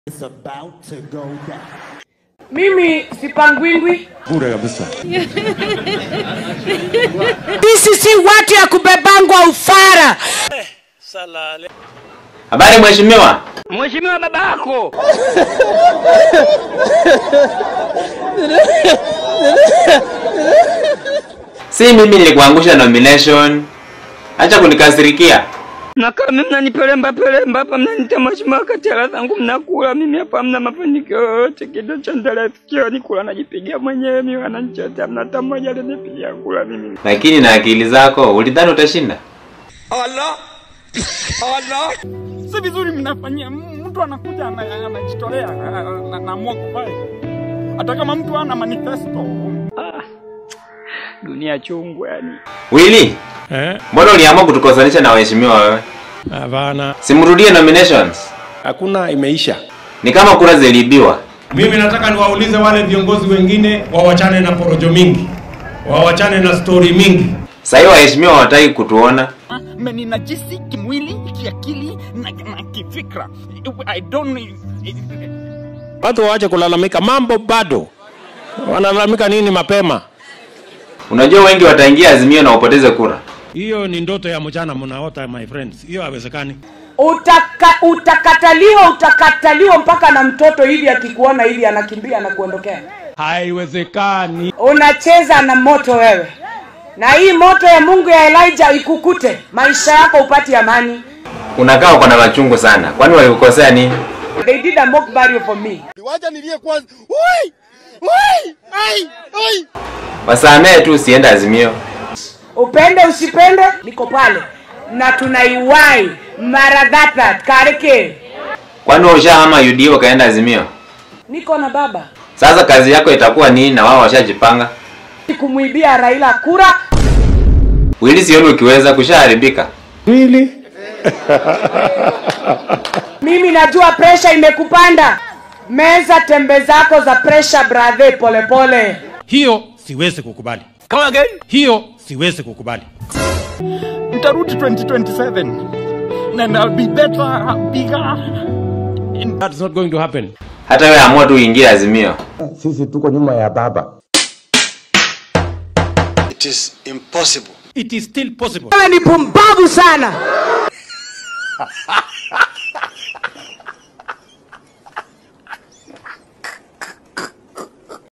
is about to go down. Mimi sipangwingwi. Bure kabisa. Sisi si watu ya kubebangwa ufara. Habari mheshimiwa. Mheshimiwa babako. Si mimi nilikuangusha nomination. Acha kunikasirikia. Na kama mimi mnanipelemba pelemba hapa mnanita mheshimiwa kati ya zangu mnakula mimi hapa hamna mafanikio yoyote kido cha ndala sikioni kula najipigia mwenyewe mimi wananichotea hamna hata mmoja alinipigia kula mimi. Lakini na akili zako ulidhani utashinda? Allah. Allah. Si vizuri mnafanyia mtu anakuja ana- anajitolea na- naamua kufanya. Hata kama mtu ana manifesto. Ah. Dunia chungu yani. Willy, Eh? mbona uliamua kutukosanisha na waheshimiwa wewe? Hapana. Simrudie nominations. Hakuna imeisha. Ni kama kura ziliibiwa. Mimi nataka niwaulize wale viongozi wengine wawachane na porojo mingi, wawachane na stori mingi. Sasa hiyo waheshimiwa hawataki kutuona. Mmeninajisi kimwili, kiakili na, na kifikra. I don't Watu waache kulalamika, mambo bado. Wanalalamika nini mapema? Unajua wengi wataingia Azimio na upoteze kura. Hiyo ni ndoto ya mchana mnaota my friends. Hiyo haiwezekani. Utaka, utakataliwa utakataliwa mpaka na mtoto hivi akikuona hivi anakimbia na kuondokea. Haiwezekani. Unacheza na moto wewe, na hii moto ya Mungu ya Elijah ikukute, maisha yako upati amani. Unakaa uko na machungu sana. Kwani walikukosea nini? They did a mock burial for me. Wasamee tu usiende Azimio. Upende usipende, niko pale na tunaiwai maradhata kareke. Kwani wewe ushahama UD ukaenda Azimio? Niko na baba Sasa kazi yako itakuwa nini na wao washajipanga? kumwibia Raila kura. Willy sioni ukiweza kushaharibika. Really? Mimi najua presha imekupanda, meza tembe zako za presha brother, polepole. Hiyo siwezi kukubali. Come again. Hiyo siwezi kukubali. Nitarudi 2027 and I'll be better, bigger. That's not going to happen. Hata wewe amua tu uingie Azimio. sisi tuko nyuma ya baba. It is impossible. It is still possible. Wewe ni pumbavu sana.